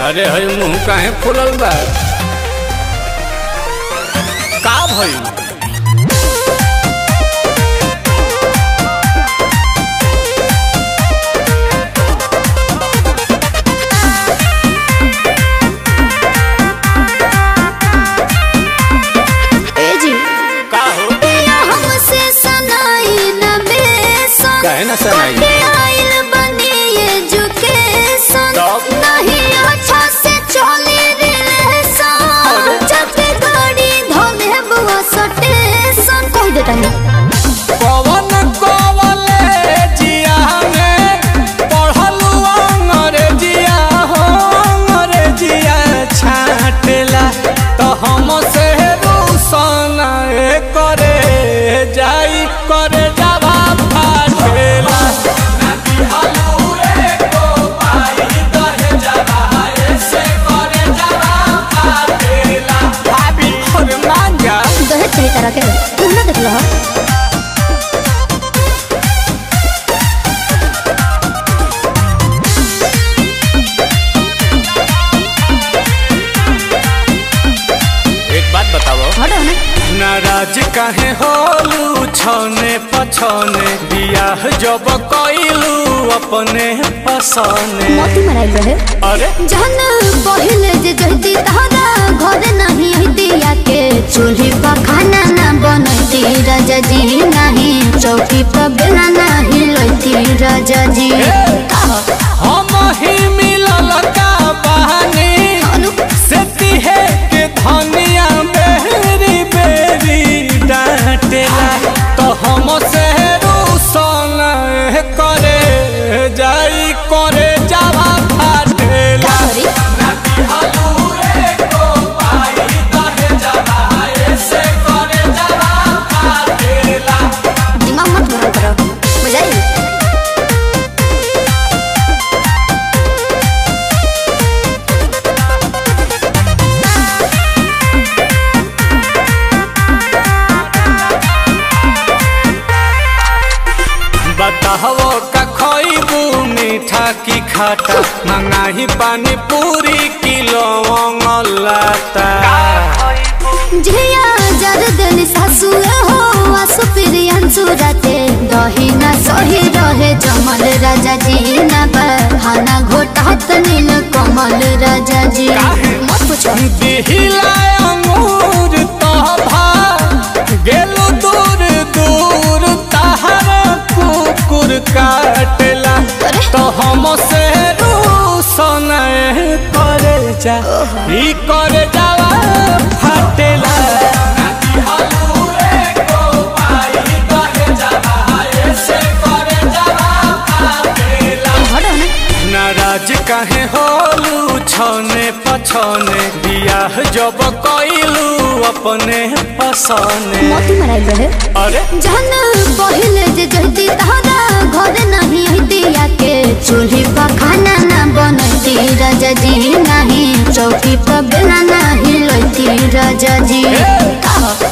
अरे हई मुंह काहे फुलल बा का भइल ए जी का हो पिया हमसे सनाई न बेसन काहे ना सनाई? कटे आइल बनी एजुकेशन तब? नहीं अच्छा से चली रिलेशन जब भी गाड़ी धोले बुआ सटेशन कह देता है पवन कॉलेजिया में पढ़लू अंग्रेजिया हो अंग्रेजिया छाटेला तो हम से रूसन करे जाई करे जावा फाटेला भाभी और मांगा दहेज सही तरह के तुम ना देख लो एक बात बताओ हटो ना नाराज काहे होलू छने पछने बियाह जब कइलू अपने पसने मोती मराइल रहे अरे जहन पहिले जे जहती तहरा घर नहीं हती के चूल्ही पर खाना ना बनती राजा जी नहीं चौकी पर बेला नहीं लती राजा जी हम ही मिलल का बहानी अनु से तिहे के धनिया बेरी बेरी डांटेला तो हम से रूसन करे जाई करे जावा फाटेला सॉरी दिमाग मत भरा करो बुझाई बताहो का खइबू मीठा की खाटा मंगाही पानी पूरी किलो लाता झिया जर देली सासु हो आसु प्रियंसु राते दही ना सही रहे जमल राजा जी ना बहाना घोटात नील कमल राजा जी मत पूछो दिहिला अंगूर तोभा गेलु दूर दूर तहर कुकुर काटेला अरे। तो हम से रूसन करे जा ई करे जावा फाटेला हटो ना नाराज काहे होलू छने पछने बियाह जब कइलू अपने पसने मोती मराइल रहे अरे जहन पहिले जे जहती तहरा घर नहीं हती के चूल्ही पर खाना ना बनती राजा जी नहीं चौकी पर बेला नहीं लती राजा जी ए! का